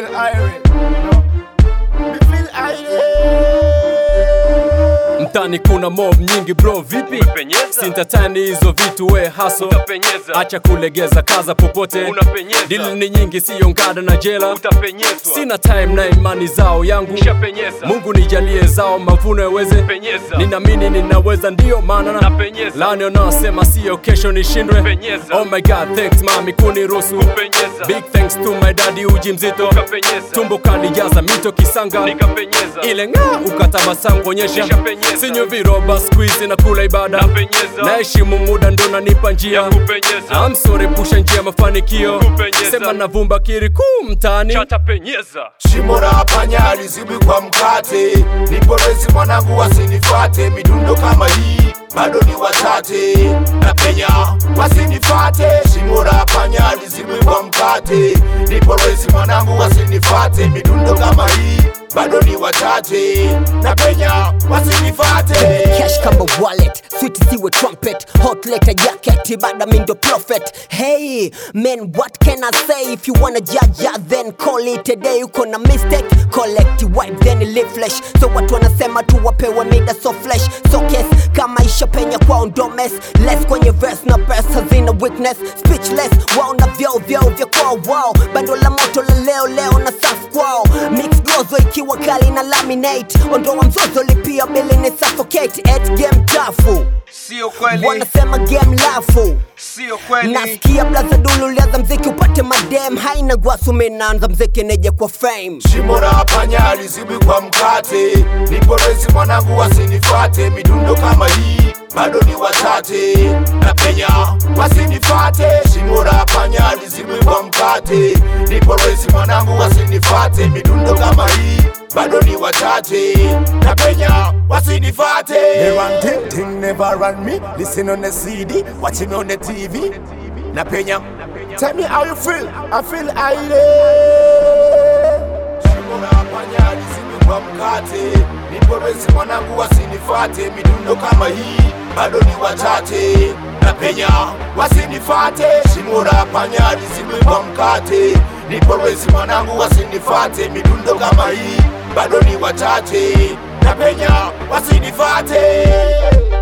feel irate. Me feel irate. mtani kuna mob nyingi bro vipi Umepenyeza? sintatani hizo vitu we haso Utapenyeza. acha kulegeza kaza popote Unapenyeza. dili ni nyingi siyo ngada na jela Utapenyezwa. sina time na imani zao yangu Nishapenyeza. mungu nijalie zao mavuno yaweze Penyeza. ninamini ninaweza ndiyo maana na Napenyeza. lani wanaosema siyo kesho nishindwe Penyeza. oh my god thanks mami kuniruhusu Kupenyeza. big thanks to my daddy uji mzito Ukapenyeza. tumbo kalijaza mito kisanga Nikapenyeza. ile ng'aa ukatabasamu kuonyesha Nishapenyeza. sinywe viroba squeeze na kula ibada Napenyeza. naheshimu muda ndo nanipa njia Ya kupenyeza. amsore pusha njia mafanikio Kupenyeza. sema navumba kiri kuu mtaani Chatapenyeza. Shimo la panya lizibi kwa mkate, nipo resi mwanangu wasinifate, midundo kama hii bado ni wachache na penya wasinifate. Shimo la panya lizibi kwa mkate, nipo resi mwanangu wasinifate, midundo kama hii bado ni wachache na penya wasinifate. cash kama wallet sweet siwe trumpet hot letter jacket bada mindo prophet hey man what can i say if you wanna judge ya then call it a day uko na mistake collect wipe then live flesh so watu wanasema tu wapewe mida so flesh so case kama isha penya kwao ndo mess less kwenye verse na press hazina weakness speechless wao na vyao vyao vya kwao wao bando la moto la leo leo na safu kwao mix gozo ikiwa kali na laminate ondoa mzozo lipia bili ni suffocate at game tafu Sio kweli, wanasema game lafu sio kweli. nasikia blaza dulu lianza mziki upate madem haina gwasu minaanza mziki neje kwa fame Shimo la panya lizibi kwa mkate, nipo resi mwanangu wasinifate, midundo kama hii bado ni wachache na penya wasinifate. Shimo la panya lizibi kwa mkate, nipo resi mwanangu wasinifate, midundo kama hii bado ni wachache na penya wasinifate. They run ting ting, never run me. Listen on the CD, watching me on the TV. Na penya, tell me how you feel. I feel irate. Shimo la panya lisimi kwa mkate, nipo resi mwanangu wasinifate, midundo kama hii bado ni wachache na penya wasinifate. Shimo la panya lisimi kwa mkate, nipo resi mwanangu wasinifate, midundo kama hii bado ni wachache na penya wasinifate.